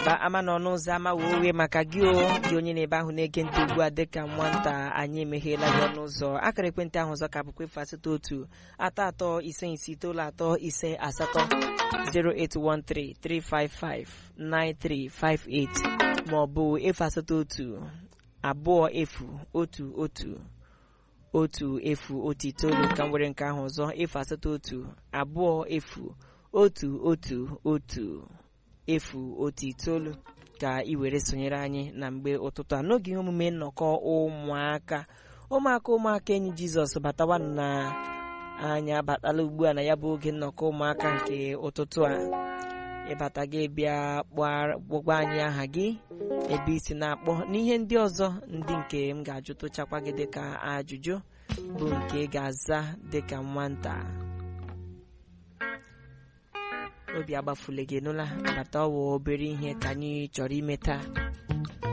ba ama n'ọnụ ụzọ ama wee wee maka gị o gị onye na-ebe ahụ na-ege ntị ugbu a dịka nwata anyị emegheela gị ọnụ ụzọ akara ekwentị ahụ ọzọ ka bụkwa efu asatọ otu atọ atọ ise ise itoolu atọ ise asatọ 08133559358 ma ọ bụ efu asatọ otu abụọ efu otu otu otu efu otu itoolu ka m were nke ahụ ọzọ efu asatọ otu abụọ efu otu otu otu efu otu itoolu ka ị were sonyere anyị na mgbe ụtụtụ a n'oge ihe omume nnọkọ ụmụaka ụmụaka ụmụaka enyi jizọs batawanụ na anyị abatala ugbu a na ya bụ oge nnọkọ ụmụaka nke ụtụtụ a ịbata gị bịa kpọgba anyị aha gị ebe isi na-akpọ n'ihe ndị ọzọ ndị nke m ga-ajụtụchakwa gị dịka ajụjụ bụ nke ị ga-aza dịka nwata obi agbafule gị nụla bata ọwa obere ihe ka anyị chọrọ ime taa